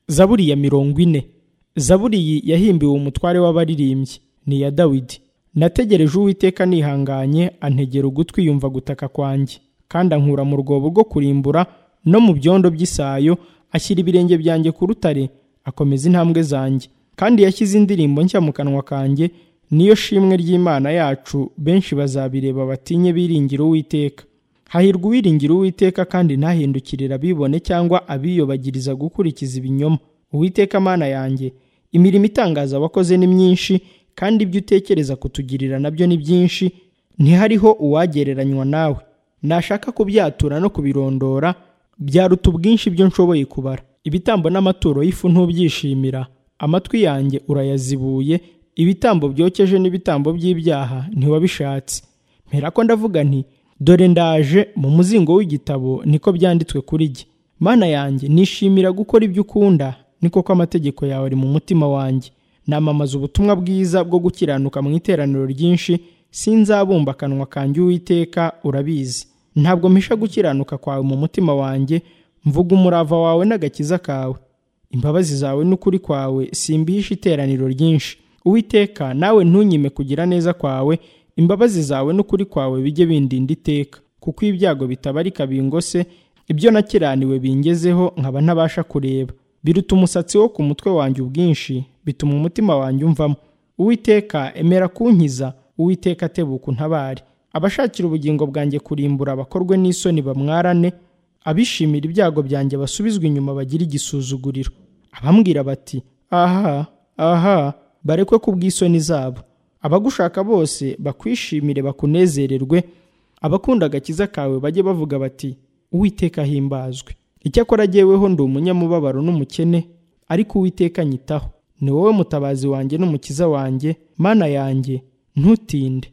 zaburi ya mirongo ine zaburi iyi yahimbiwe umutware w'abaririmbyi ni iya dawidi nategereje uwiteka nihanganye antegera ugutwi yumva gutaka kwanjye kandi ankura mu rwobo rwo kurimbura no mu byondo by'isayo ashyira ibirenge byanjye ku rutare akomeza intambwe zanjye kandi yashyize indirimbo nshya mu kanwa kanjye niyo shimwe ry'imana yacu benshi bazabireba batinye biringira uwiteka hahirwa uwiringira uwiteka kandi ntahindukirira abibone cyangwa abiyobagiriza gukurikiza ibinyoma uwiteka mana yanjye imirimo itangaza wakoze ni myinshi kandi ibyo utekereza kutugirira nabyo ni byinshi ntihariho uwagereranywa nawe nashaka kubyatura no kubirondora byaruta ubwinshi byo nshoboye kubara ibitambo n'amaturo y'ifu ntubyishimira amatwi yanjye urayazibuye ibitambo byokeje n'ibitambo by'ibyaha ntiwabishatse mpera ko ndavuga nti dore ndaje mu muzingo w'igitabo niko byanditswe kuri jye mana yanjye nishimira gukora ibyo ukunda ni koko amategeko yawe ari mu mutima wanjye namamaza ubutumwa bwiza bwo gukiranuka mu iteraniro ryinshi sinzabumba akanwa kanjye uwiteka urabizi ntabwo mpisha gukiranuka kwawe mu mutima wanjye mvuga umurava wawe n'agakiza kawe imbabazi zawe n'ukuri kwawe simbihisha iteraniro ryinshi uwiteka nawe ntunyime kugira neza kwawe imbabazi zawe n'ukuri kwawe bijye bindinda iteka kuko ibyago bitabarika bingose ibyo nakiraniwe bingezeho nkaba ntabasha kureba biruta umusatsi wo ku mutwe wanjye ubwinshi bituma umutima wanjye umvamo uwiteka emera kunkiza uwiteka atebuka untabare abashakira ubugingo bwanjye kurimbura abakorwe n'isoni bamwarane abishimira ibyago byanjye basubizwa inyuma bagira igisuzuguriro abambwira bati aha aha barekwe ku bw'isoni zabo abagushaka bose bakwishimire bakunezererwe abakunda agakiza kawe bajye bavuga bati uwiteka ahimbazwe icyakora ageweho ndi umunyamubabaro n'umukene ariko uwiteka nyitaho ni wowe mutabazi wanjye n'umukiza wanjye mana yanjye ntutinde